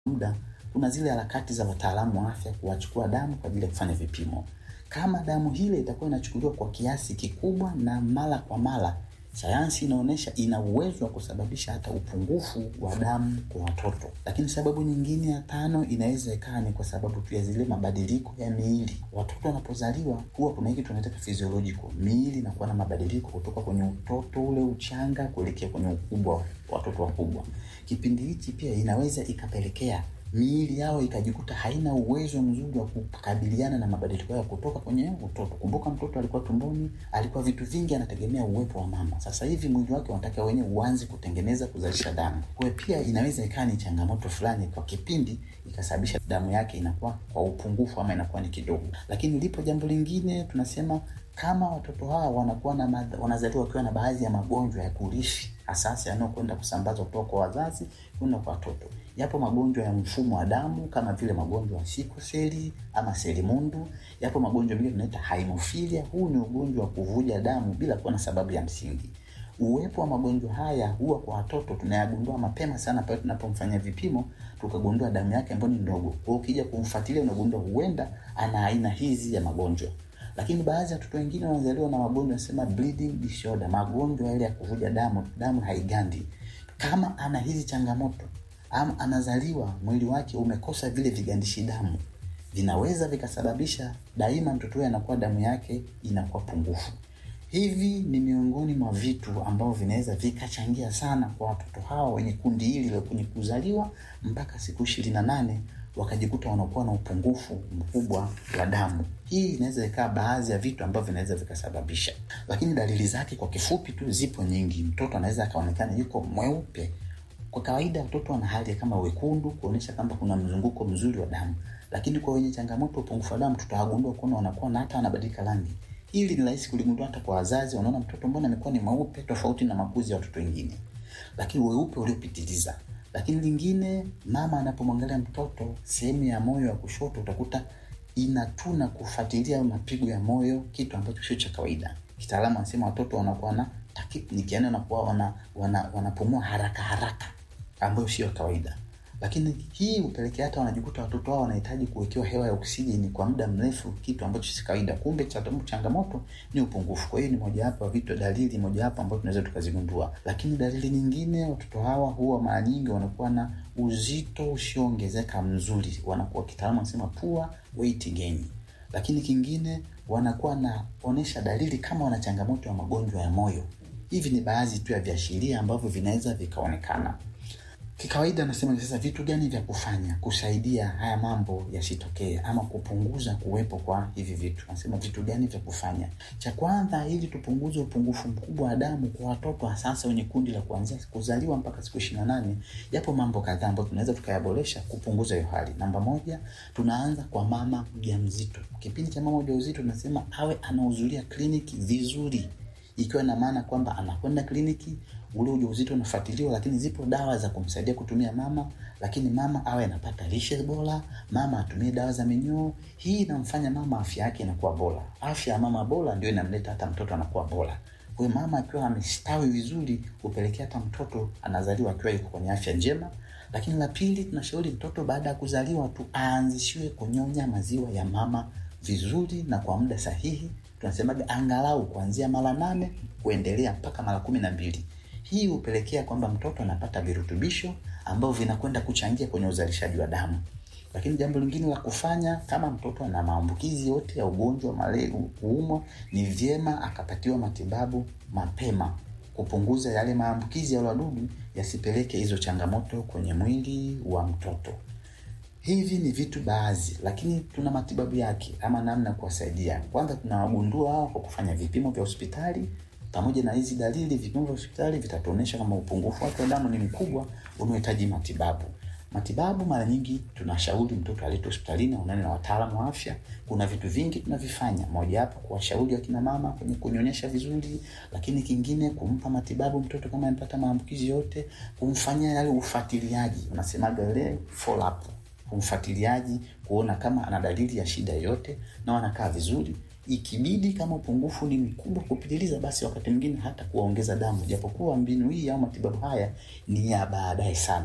muda kuna zile harakati za wataalamu wa afya kuwachukua damu kwa ajili ya kufanya vipimo. Kama damu hile itakuwa inachukuliwa kwa kiasi kikubwa na mara kwa mara, sayansi inaonyesha ina uwezo wa kusababisha hata upungufu wa damu kwa watoto. Lakini sababu nyingine ya tano inaweza ikawa ni kwa sababu tu ya zile mabadiliko ya miili. Watoto wanapozaliwa huwa kuna hiki tunaita physiological, miili inakuwa na mabadiliko kutoka kwenye utoto ule uchanga kuelekea kwenye ukubwa wa watoto wakubwa. Kipindi hichi pia inaweza ikapelekea miili yao ikajikuta haina uwezo mzuri wa kukabiliana na mabadiliko yao kutoka kwenye utoto. Kumbuka mtoto alikuwa tumboni, alikuwa vitu vingi anategemea uwepo wa mama. Sasa hivi mwili wake unataka wenyewe uanze kutengeneza kuzalisha damu. Kwa hiyo pia inaweza ikawa ni changamoto fulani kwa kipindi ikasababisha damu yake inakuwa kwa upungufu ama inakuwa ni kidogo. Lakini lipo jambo lingine tunasema kama watoto hawa wanakuwa na madha, wanazaliwa wakiwa na baadhi ya magonjwa ya kurithi asasi yanayokwenda kusambazwa kutoka kwa wazazi kwenda kwa watoto. Yapo magonjwa ya mfumo wa damu kama vile magonjwa ya sikoseli ama selimundu. Yapo magonjwa mengine tunaita haemofilia. Huu ni ugonjwa wa kuvuja damu bila kuwa na sababu ya msingi. Uwepo wa magonjwa haya huwa kwa watoto tunayagundua mapema sana pale tunapomfanyia vipimo tukagundua damu yake ambayo ni ndogo. Kwa hiyo ukija kumfuatilia unagundua huenda ana aina hizi ya magonjwa lakini baadhi ya watoto wengine wanazaliwa na magonjwa nasema bleeding disorder, magonjwa yale ya kuvuja damu, damu haigandi. Kama ana hizi changamoto ama anazaliwa mwili wake umekosa vile vigandishi damu, vinaweza vikasababisha daima mtoto huyo anakuwa damu yake inakuwa pungufu. Hivi ni miongoni mwa vitu ambavyo vinaweza vikachangia sana kwa watoto hawa wenye kundi hili la kwenye kuzaliwa mpaka siku ishirini na nane wakajikuta wanakuwa na upungufu mkubwa wa damu. Hii inaweza ikawa baadhi ya vitu ambavyo vinaweza vikasababisha, lakini dalili zake kwa kifupi tu zipo nyingi. Mtoto anaweza akaonekana yuko mweupe. Kwa kawaida watoto wana hali kama wekundu, kuonyesha kwamba kuna mzunguko mzuri wa damu, lakini kwa wenye changamoto upungufu wa damu tutawagundua kuona wanakuwa na hata wanabadilika rangi. Hili ni rahisi kuligundua hata kwa wazazi, wanaona mtoto mbona amekuwa ni mweupe tofauti na makuzi ya watoto wengine, lakini weupe uliopitiliza lakini lingine, mama anapomwangalia mtoto sehemu ya moyo wa kushoto utakuta inatuna kufuatilia mapigo ya moyo, kitu ambacho sio cha kawaida. Kitaalamu anasema watoto wanakuwa na tachypnea, yani wanakuwa wana, wana, wanapumua haraka haraka ambayo sio kawaida. Lakini hii hupelekea hata wanajikuta watoto wao wanahitaji kuwekewa hewa ya oksijeni kwa muda mrefu, kitu ambacho si kawaida. Kumbe changamoto ni upungufu. Kwa hiyo ni mojawapo ya vitu, dalili mojawapo ambayo tunaweza tukazigundua. Lakini dalili nyingine, watoto hawa huwa mara nyingi wanakuwa na uzito usioongezeka mzuri, wanakuwa kitaalamu wanasema poor weight gain. Lakini kingine, wanakuwa naonesha dalili kama wana changamoto ya magonjwa ya moyo. Hivi ni baadhi tu ya viashiria ambavyo vinaweza vikaonekana. Kikawaida nasema sasa, vitu gani vya kufanya kusaidia haya mambo yasitokee ama kupunguza kuwepo kwa hivi vitu? Nasema vitu gani vya kufanya. Cha kwanza, ili tupunguze upungufu mkubwa wa damu kwa watoto hasa wenye kundi la kuanzia kuzaliwa mpaka siku ishirini na nane, yapo mambo kadhaa ambayo tunaweza tukayaboresha kupunguza hiyo hali. Namba moja, tunaanza kwa mama mjamzito. Kipindi cha mama ujauzito tunasema awe anahudhuria kliniki vizuri ikiwa na maana kwamba anakwenda kliniki, ule ujauzito unafuatiliwa, lakini zipo dawa za kumsaidia kutumia mama, lakini mama awe anapata lishe bora, mama atumie dawa za minyoo. Hii inamfanya mama afya yake inakuwa bora. Afya ya mama bora ndio inamleta hata mtoto anakuwa bora. Kwa hiyo mama akiwa amestawi vizuri, hupelekea hata mtoto anazaliwa akiwa yuko kwenye afya njema. Lakini la pili, tunashauri mtoto baada ya kuzaliwa tu aanzishiwe kunyonya maziwa ya mama vizuri na kwa muda sahihi tunasemaga angalau kuanzia mara nane kuendelea mpaka mara kumi na mbili. Hii hupelekea kwamba mtoto anapata virutubisho ambavyo vinakwenda kuchangia kwenye uzalishaji wa damu. Lakini jambo lingine la kufanya, kama mtoto ana maambukizi yote ya ugonjwa malaria, kuumwa, ni vyema akapatiwa matibabu mapema kupunguza yale maambukizi ya wadudu yasipeleke hizo changamoto kwenye mwili wa mtoto. Hivi ni vitu baadhi, lakini tuna matibabu yake ama namna ya kuwasaidia. Kwanza tunawagundua hao kwa kufanya vipimo vya hospitali. Pamoja na hizi dalili, vipimo vya hospitali vitatuonyesha kama upungufu wake wa damu ni mkubwa unaohitaji matibabu. Matibabu mara nyingi tunashauri mtoto aletwe hospitalini aonane na wataalamu wa afya. Kuna vitu vingi tunavifanya, mojawapo kuwashauri akina mama kwenye kunyonyesha vizuri, lakini kingine kumpa matibabu mtoto kama amepata maambukizi yote, kumfanyia yale ufuatiliaji, unasemaga ile follow up umfuatiliaji kuona kama ana dalili ya shida yoyote na wanakaa vizuri. Ikibidi kama upungufu ni mkubwa kupitiliza, basi wakati mwingine hata kuwaongeza damu, japokuwa mbinu hii au matibabu haya ni ya baadaye sana.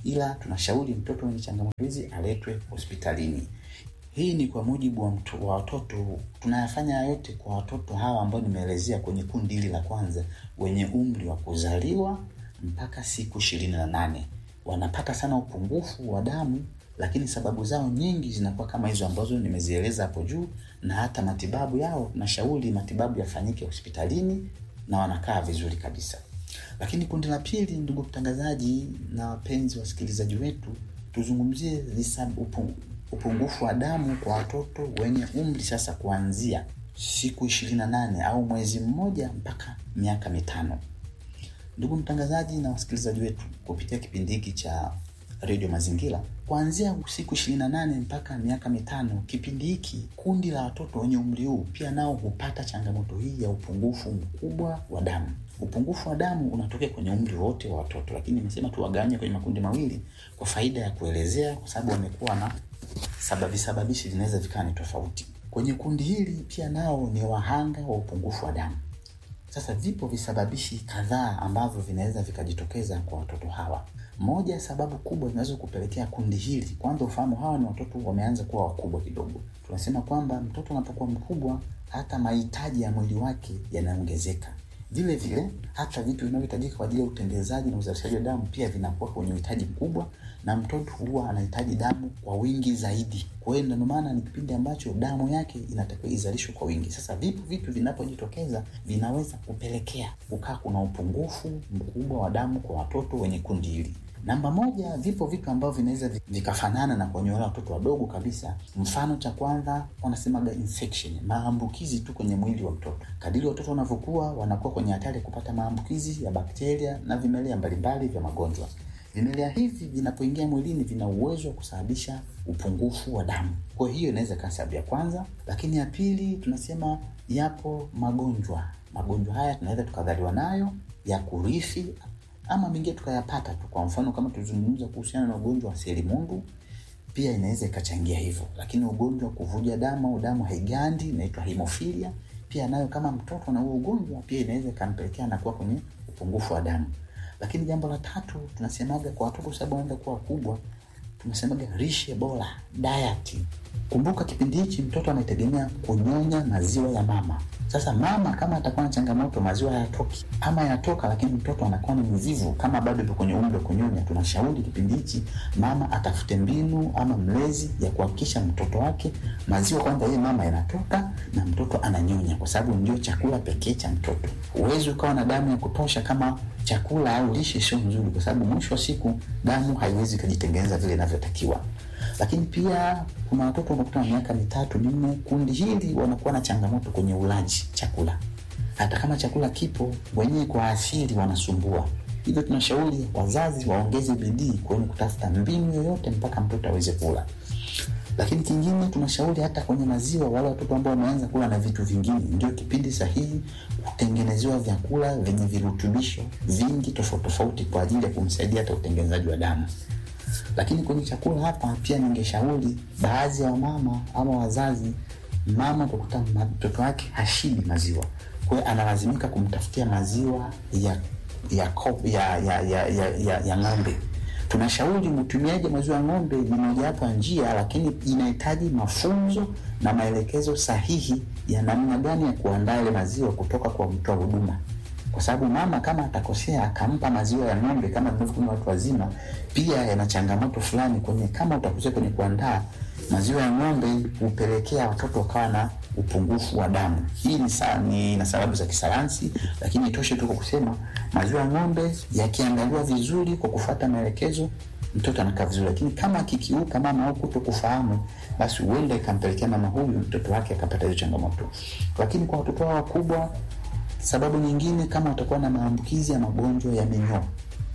ila tunashauri mtoto mwenye changamoto hizi aletwe hospitalini. Hii ni kwa mujibu wa, mtu, wa watoto. Tunayafanya yote kwa watoto hawa ambao nimeelezea kwenye kundi hili la kwanza, wenye umri wa kuzaliwa mpaka siku ishirini na nane. Wanapata sana upungufu wa damu, lakini sababu zao nyingi zinakuwa kama hizo ambazo nimezieleza hapo juu, na hata matibabu yao, nashauri matibabu yafanyike hospitalini na wanakaa vizuri kabisa. Lakini kundi la pili, ndugu mtangazaji na wapenzi wasikilizaji wetu, tuzungumzie upu, upungufu wa damu kwa watoto wenye umri sasa kuanzia siku ishirini na nane au mwezi mmoja mpaka miaka mitano. Ndugu mtangazaji na wasikilizaji wetu, kupitia kipindi hiki cha redio Mazingira, kuanzia siku ishirini na nane mpaka miaka mitano, kipindi hiki kundi la watoto wenye umri huu pia nao hupata changamoto hii ya upungufu mkubwa wa damu. Upungufu wa damu unatokea kwenye umri wote wa watoto, lakini nimesema tuwagawanye kwenye makundi mawili kwa faida ya kuelezea, kwa sababu wamekuwa na sababi sababishi zinaweza vikawa ni tofauti. Kwenye kundi hili pia nao ni wahanga wa upungufu wa damu. Sasa vipo visababishi kadhaa ambavyo vinaweza vikajitokeza kwa watoto hawa. Moja ya sababu kubwa inaweza kupelekea kundi hili, kwanza ufahamu hawa ni watoto wameanza kuwa wakubwa kidogo. Tunasema kwamba mtoto anapokuwa mkubwa, hata mahitaji ya mwili wake yanaongezeka. Vile vile hata vitu vinavyohitajika kwa ajili ya utengenezaji na uzalishaji wa damu pia vinakuwa kwenye uhitaji mkubwa, na mtoto huwa anahitaji damu kwa wingi zaidi. Kwa hiyo ndio maana ni kipindi ambacho damu yake inatakiwa izalishwe kwa wingi. Sasa vipo vitu vinapojitokeza vinaweza kupelekea kukaa kuna upungufu mkubwa wa damu kwa watoto wenye kundi hili. Namba moja, vipo vitu ambavyo vinaweza vikafanana na kwenye wale watoto wadogo kabisa. Mfano cha kwanza wanasemaga infection, maambukizi tu kwenye mwili wa mtoto. Kadiri watoto wanavyokuwa, wanakuwa kwenye hatari ya kupata maambukizi ya bakteria na vimelea mbalimbali vya magonjwa. Vimelea hivi vinapoingia mwilini, vina uwezo wa kusababisha upungufu wa damu. Kwa hiyo inaweza kaa sababu ya kwanza, lakini ya pili tunasema yapo magonjwa. Magonjwa haya tunaweza tukadhaliwa nayo ya kurithi ama mengine tukayapata tu. Kwa mfano kama tulizungumza kuhusiana na ugonjwa wa selimundu, pia inaweza ikachangia hivyo. Lakini ugonjwa wa kuvuja damu au damu haigandi inaitwa hemofilia, pia nayo kama mtoto na huo ugonjwa pia inaweza ikampelekea na kuwa kwenye upungufu wa damu. Lakini jambo la tatu tunasemaga kwa watoto, sababu wanaenda kuwa wakubwa, tunasemaga lishe bora, diet. Kumbuka kipindi hichi mtoto anategemea kunyonya maziwa ya mama. Sasa mama kama atakuwa na changamoto, maziwa hayatoki ama yanatoka, lakini mtoto anakuwa ni mvivu, kama bado yupo kwenye umri wa kunyonya, tunashauri kipindi hichi mama atafute mbinu ama mlezi ya kuhakikisha mtoto wake maziwa kwanza yeye mama yanatoka na mtoto ananyonya, kwa sababu ndio chakula pekee cha mtoto. Huwezi ukawa na damu ya kutosha kama chakula au lishe sio nzuri, kwa sababu mwisho wa siku damu haiwezi ikajitengeneza vile inavyotakiwa lakini pia kuna watoto wanakuta na miaka mitatu minne, kundi hili wanakuwa na changamoto kwenye ulaji chakula. Hata kama chakula kipo, wenyewe kwa asili wanasumbua. Hivyo tunashauri wazazi waongeze bidii kwenye kutafuta mbinu yoyote mpaka mtoto aweze kula. Lakini kingine tunashauri hata kwenye maziwa, wale watoto ambao wameanza kula na vitu vingine, ndio kipindi sahihi kutengenezewa vyakula vyenye virutubisho vingi tofauti tofauti kwa ajili ya kumsaidia hata utengenezaji wa damu lakini kwenye chakula hapa pia ningeshauri baadhi ya wamama ama wazazi, mama utakuta mtoto wake hashibi maziwa, kwa hiyo analazimika kumtafutia maziwa ya ya ya ya, ya, ya, ya, ya ng'ombe. Tunashauri mtumiaji maziwa ya ng'ombe ni mojawapo ya njia, lakini inahitaji mafunzo na maelekezo sahihi ya namna gani ya kuandaa ile maziwa kutoka kwa mtoa huduma kwa sababu mama kama atakosea akampa maziwa ya ng'ombe kama tunavyokunywa watu wazima, pia yana changamoto fulani kwenye, kama utakosea kwenye kuandaa maziwa ya ng'ombe, hupelekea watoto wakawa na upungufu wa damu. Hii ni, sa, ni na sababu za kisayansi, lakini itoshe tu kwa kusema maziwa ya ng'ombe yakiandaliwa vizuri kwa kufuata maelekezo, mtoto anakaa vizuri, lakini kama akikiuka mama au kuto kufahamu, basi huenda ikampelekea mama huyu mtoto wake akapata hizo changamoto. Lakini kwa watoto hao wakubwa Sababu nyingine kama watakuwa na maambukizi ya magonjwa ya minyoo.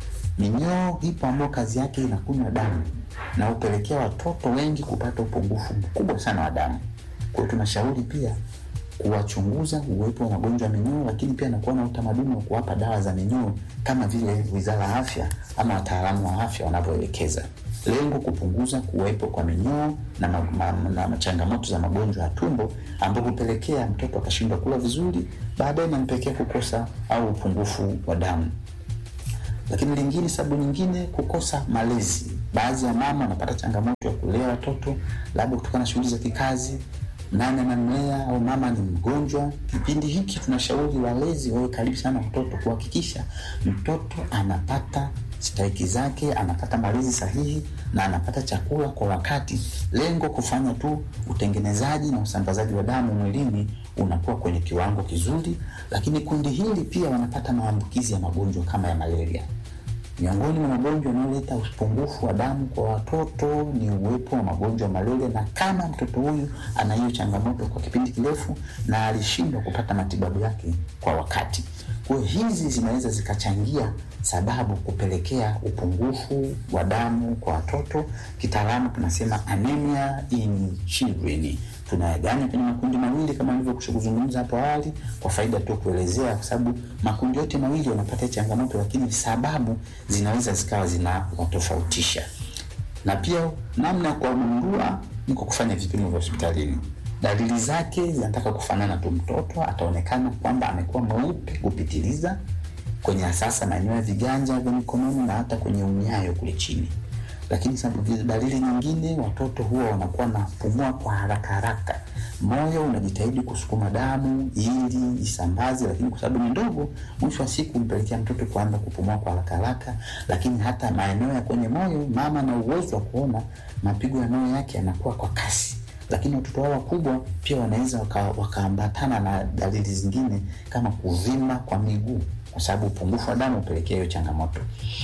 Minyoo ipo ambayo kazi yake inakunywa damu na hupelekea watoto wengi kupata upungufu mkubwa sana wa damu. Kwa hiyo tunashauri pia kuwachunguza uwepo wa magonjwa ya minyoo, lakini pia nakuwa na utamaduni wa kuwapa dawa za minyoo kama vile Wizara ya Afya ama wataalamu wa afya wanavyoelekeza. Lengo kupunguza kuwepo kwa minyoo na, ma, ma, na changamoto za magonjwa ya tumbo ambayo hupelekea mtoto akashindwa kula vizuri, baadaye inampelekea kukosa au upungufu wa damu. Lakini lingine, sababu nyingine, kukosa malezi. Baadhi ya mama wanapata changamoto ya kulea watoto labda kutokana na shughuli za kikazi, nani anamlea au mama ni mgonjwa. Kipindi hiki tunashauri walezi wawe karibu sana watoto, kuhakikisha mtoto anapata stahiki zake, anapata malezi sahihi na anapata chakula kwa wakati. Lengo kufanya tu utengenezaji na usambazaji wa damu mwilini unakuwa kwenye kiwango kizuri. Lakini kundi hili pia wanapata maambukizi ya magonjwa kama ya malaria. Miongoni mwa magonjwa yanayoleta upungufu wa damu kwa watoto ni uwepo wa magonjwa ya malaria, na kama mtoto huyu ana hiyo changamoto kwa kipindi kirefu na alishindwa kupata matibabu yake kwa wakati, kwa hiyo hizi zinaweza zikachangia sababu kupelekea upungufu wa damu kwa watoto. Kitaalamu tunasema anemia in children. Tunayaganya kwenye makundi mawili kama nilivyokwisha kuzungumza hapo awali, kwa faida tu kuelezea, kwa sababu makundi yote mawili wanapata changamoto, lakini sababu zinaweza zikawa zinawatofautisha. Na pia namna ya kuwagundua ni kwa kufanya vipimo vya hospitalini. Dalili zake zinataka kufanana tu, mtoto ataonekana kwamba amekuwa mweupe kupitiliza kwenye asasa maeneo ya viganja vya mikononi na hata kwenye unyayo kule chini. Lakini sababu dalili nyingine, watoto huwa wanakuwa napumua kwa haraka haraka, moyo unajitahidi kusukuma damu ili isambaze, lakini kwa sababu ni ndogo, mwisho wa siku mpelekea mtoto kuanza kupumua kwa haraka haraka. Lakini hata maeneo ya kwenye moyo, mama ana uwezo wa kuona mapigo ya moyo yake yanakuwa kwa kasi lakini watoto hao wakubwa pia wanaweza wakaambatana waka na dalili zingine kama kuvimba kwa miguu, kwa sababu upungufu wa damu hupelekea hiyo changamoto.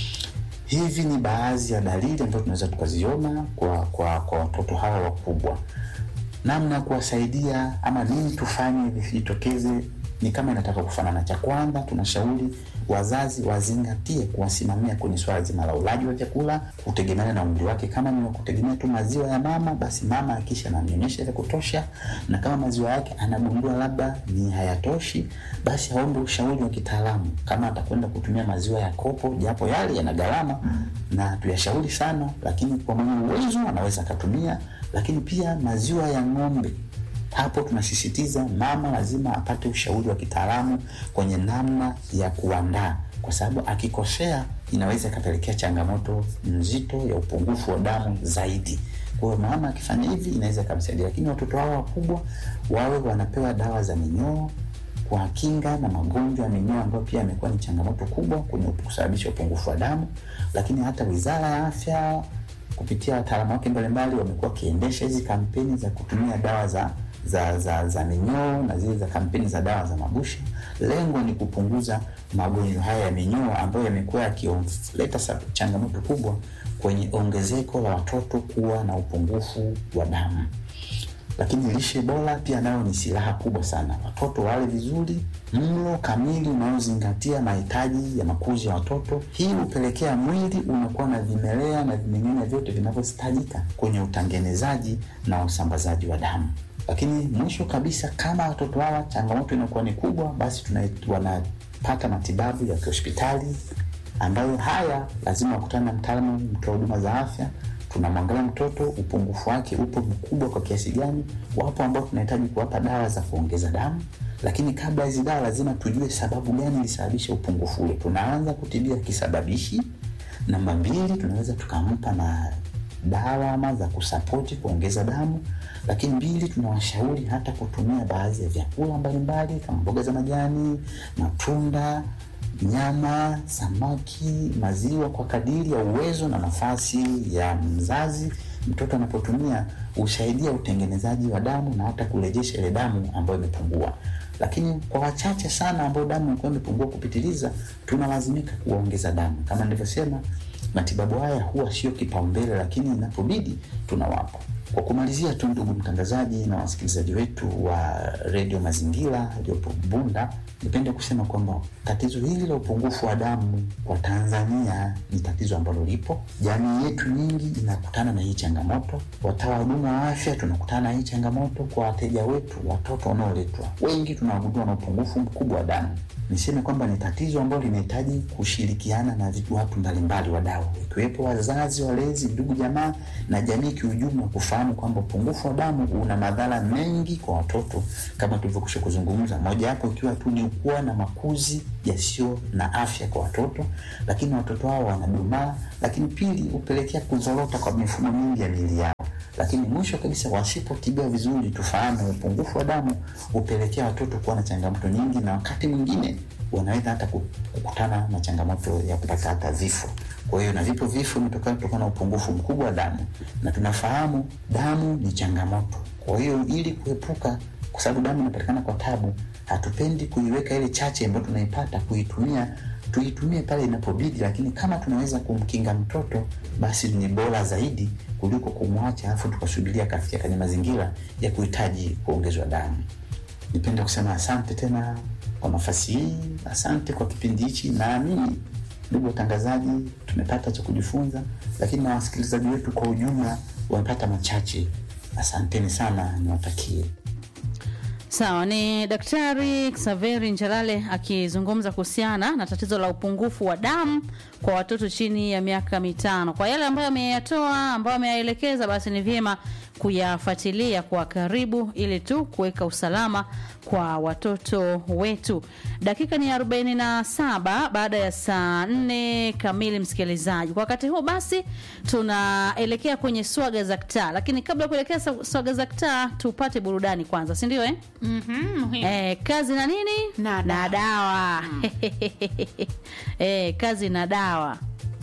Hivi ni baadhi ya dalili ambazo tunaweza tukaziona kwa kwa kwa watoto hawa wakubwa. Namna ya kuwasaidia ama nini tufanye visijitokeze ni kama inataka kufanana. Cha kwanza, tunashauri wazazi wazingatie kuwasimamia kwenye swala zima la ulaji wa vyakula kutegemeana na umri wake. Kama ni kutegemea tu maziwa ya mama, basi mama akisha ananyonyesha vya kutosha, na kama maziwa yake anagundua labda ni hayatoshi, basi aombe ushauri wa kitaalamu, kama atakwenda kutumia maziwa ya kopo, japo yale yana gharama na tuyashauri sana, lakini kwa mwenye uwezo anaweza akatumia. Lakini pia maziwa ya ng'ombe hapo tunasisitiza mama lazima apate ushauri wa kitaalamu kwenye namna ya kuandaa, kwa sababu akikosea inaweza ikapelekea changamoto nzito ya upungufu wa damu zaidi. Kwa hiyo mama akifanya hivi inaweza ikamsaidia, lakini watoto hao wakubwa wawe wanapewa dawa za minyoo kwa kinga na magonjwa ya minyoo ambayo pia yamekuwa ni changamoto kubwa kwenye kusababisha upungufu wa damu. Lakini hata Wizara ya Afya kupitia wataalamu wake mbalimbali wamekuwa wakiendesha hizi kampeni za kutumia dawa za za za, za minyoo na zile za kampeni za dawa za mabusha. Lengo ni kupunguza magonjwa haya ya minyoo ambayo yamekuwa yakileta changamoto kubwa kwenye ongezeko la watoto kuwa na upungufu wa damu. Lakini lishe bora pia nayo ni silaha kubwa sana. Watoto wale vizuri, mlo kamili unaozingatia mahitaji ya makuzi ya watoto. Hii hupelekea mwili unakuwa na vimelea na vimeng'enya vyote vinavyohitajika kwenye utengenezaji na usambazaji wa damu. Lakini mwisho kabisa, kama watoto hawa changamoto inakuwa ni kubwa, basi wanapata matibabu ya kihospitali ambayo haya lazima wakutane na mtaalamu, mtoa huduma za afya tunamwangalia mtoto upungufu wake upo mkubwa kwa kiasi gani. Wapo ambao tunahitaji kuwapa dawa za kuongeza damu, lakini kabla hizi dawa lazima tujue sababu gani ilisababisha upungufu ule. Tunaanza kutibia kisababishi. Namba mbili, tunaweza tukampa na dawa ama za kusapoti kuongeza damu, lakini mbili, tunawashauri hata kutumia baadhi ya vyakula mbalimbali kama mboga za majani, matunda nyama, samaki, maziwa kwa kadiri ya uwezo na nafasi ya mzazi. Mtoto anapotumia husaidia utengenezaji wa damu na hata kurejesha ile damu ambayo imepungua. Lakini kwa wachache sana ambao damu ilikuwa imepungua kupitiliza, tunalazimika kuongeza damu. Kama nilivyosema, matibabu haya huwa sio kipaumbele, lakini inapobidi tunawapa. Kwa kumalizia tu, ndugu mtangazaji na wasikilizaji wetu wa redio Mazingira iliyopo Bunda, nipende kusema kwamba tatizo hili la upungufu wa damu kwa Tanzania ni tatizo ambalo lipo. Jamii yetu nyingi inakutana na hii changamoto, watoa huduma wa afya tunakutana na hii changamoto. Kwa wateja wetu, watoto wanaoletwa wengi tunawagundua na upungufu mkubwa wa damu. Niseme kwamba ni tatizo ambalo linahitaji kushirikiana na watu mbalimbali, wadau, ikiwepo wazazi, walezi, ndugu, jamaa na jamii kiujumla, kufahamu tunafahamu kwamba upungufu wa damu una madhara mengi kwa watoto kama tulivyokwisha kuzungumza, mojawapo ikiwa tu ni kuwa na makuzi yasiyo na afya kwa watoto, lakini watoto hao wanadumaa, lakini pili hupelekea kuzorota kwa mifumo mingi ya miili yao lakini mwisho kabisa, wasipotibiwa vizuri, tufahamu upungufu wa damu hupelekea watoto kuwa na changamoto nyingi, na wakati mwingine wanaweza hata kukutana na changamoto ya kupata hata vifo. Kwa hiyo na vipo vifo vimetokana kutokana na upungufu mkubwa wa damu, na tunafahamu damu ni changamoto. Kwa hiyo ili kuepuka, kwa sababu damu inapatikana kwa tabu, hatupendi kuiweka ile chache ambayo tunaipata kuitumia tuitumie pale inapobidi, lakini kama tunaweza kumkinga mtoto basi ni bora zaidi kuliko kumwacha alafu tukasubiria kafikia kwenye mazingira ya kuhitaji kuongezwa damu. Nipende kusema asante tena kwa nafasi hii, asante kwa kipindi hichi. Naamini ndugu watangazaji, tumepata cha kujifunza, lakini na wasikilizaji wetu kwa ujumla wamepata machache. Asanteni sana, niwatakie Sawa, ni Daktari Xaveri Njalale akizungumza kuhusiana na tatizo la upungufu wa damu kwa watoto chini ya miaka mitano. Kwa yale ambayo ameyatoa, ambayo ameyaelekeza, basi ni vyema kuyafuatilia kwa karibu ili tu kuweka usalama kwa watoto wetu. Dakika ni 47 baada ya saa 4 kamili, msikilizaji. Kwa wakati huo basi tunaelekea kwenye swaga za kitaa, lakini kabla ya kuelekea swaga za kitaa tupate burudani kwanza, si ndio eh? Mhm, Eh, kazi na nini Na na dawa eh, kazi na dawa